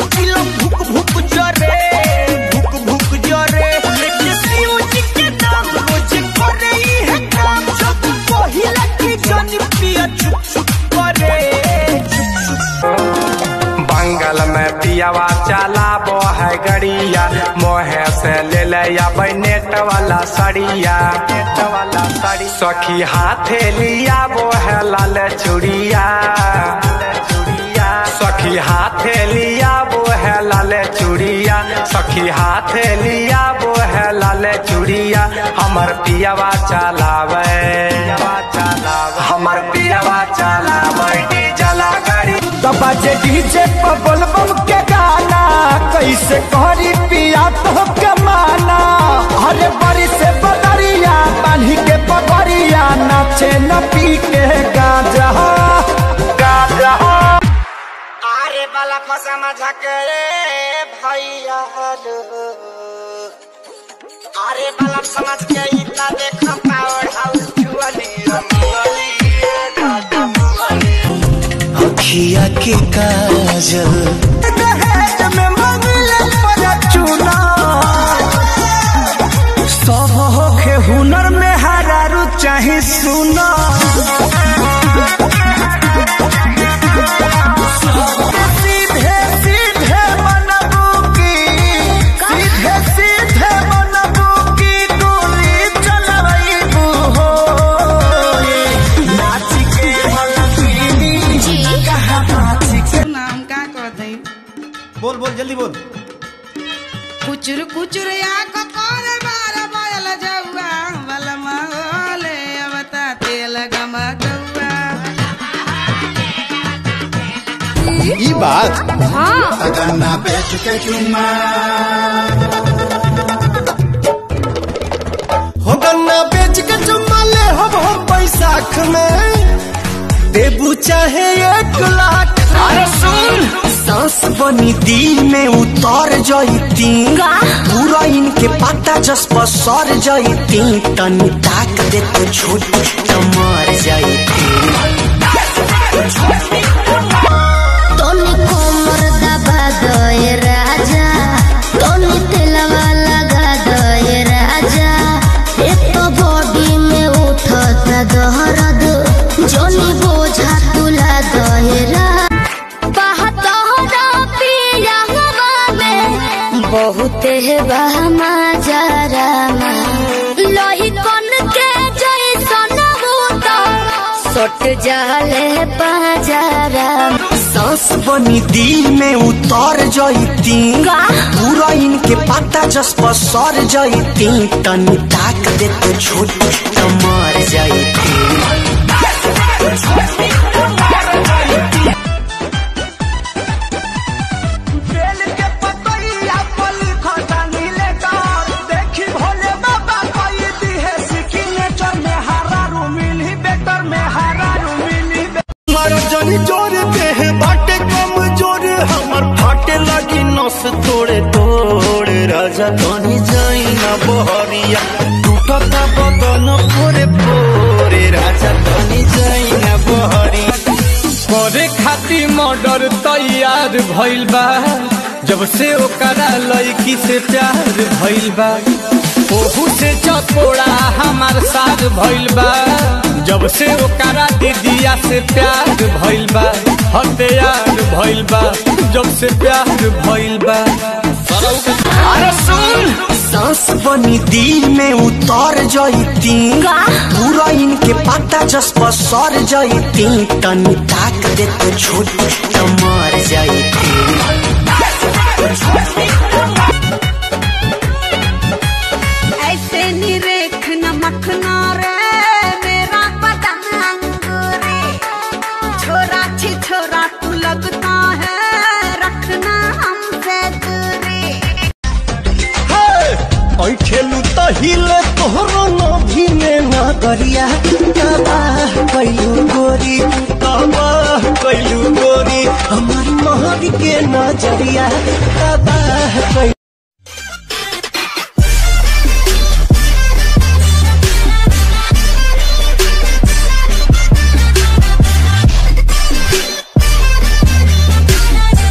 चिलम भुक भुक जरे भुक भुक जरे लेके शिव जी के नाम रोज करे ई है काम जब पहिला की जन पिया चुप चुप करे चुप चुप बंगल में पियावा चलाबो है गड़िया मोहे से ले ले अबै नेट वाला सड़िया नेट वाला सड़ी सखी हाथे लिया वो है लाल चूड़िया चूड़िया सखी हाथे लिया वो है लाल चूड़िया सखी हाथे लिया वो है लाल चूड़िया हमर पियावा चलावे पियावा चलावे हमर पियावा चलावे डीजल गाड़ी दबा जे डीजे पर बोलबम के गाना कैसे करी पिया तो के माना अरे बड़ी से बदरिया बांधी के पगड़िया नाचे न पी के गाजा गाजा अरे बाला फसा मजा करे भैया लो अरे बाला समझ के इतना देख पावर हाउस जुअली रमुअली दादा मुअली अखिया के काजल दहेज में मंगले पर चूना सब होखे हुनर में हरारू चाहे सुना सीधे सीधे मनबू की सीधे सीधे मनबू की गोली चलबू हो नाच के मलकिनी कहाँ नाच के नाम का कहते बोल बोल जल्दी बोल कुचुर कुचुर या को कोल बार बोल जौआ बल महोले अवता तेल गम गौआ ई बात गन्ना बेच के चुम्मा हो गन्ना बेच के चुम्मा ले हो हम बैसाख में देबू चाहे एक लाख अरे सुन सांस बनी दिल में उतर जईती पूरा इनके पता जस पर सर जईती तनी ताक दे तो छोट मर जईती तोनी कोमर दबा दए राजा तोनी तेलवा लगा दए राजा एक तो बॉडी में उठत दहरद जोनी बोझा तुला दए बहुत बहमा जरा लोही कन के जैसन बूता सट जाले बाजारा सांस बनी दिल में उतर जईती पूरा इनके पता जस पर सर जईती तनी ताक दे तो छोट मर जईती बेल के पतैया पल खटानी लेकर देखी भोले बाबा कोई दी है सिग्नेचर में हरा रू मिली बेटर में हरा रू मिली मारो जनी जोर पे है बाटे कम जोर हमर फाटे लगी नस तोड़े तोड़े राजा तनी जाई ना बहरिया टूटता बदन पोरे पोरे राजा तनी जाई ना बहरिया करे खातिर मर्डर तैयार भइल बा जब से ओकरा लड़की से प्यार भइल बा ओहू से चकोड़ा हमार साथ भइल बा जब से ओकरा दीदिया से प्यार भइल बा हथियार भइल बा जब से प्यार भइल बा अरे सुन सांस बनी दिल में उतर जईती पूरा इनके पता जस पर सर जईती तनी ताक दे तो छोट मर जईती ऐसे निरेख नमखना रे मेरा बदन अंगूरी छोरा छी छोरा तू लगता है रखना हमसे दूरी ऐठेलू त हिले तोहरो नभी में ना करिया तबाह कैलू गोरी तबाह कैलू गोरी हमारी महर के नजरिया तबाह कैलू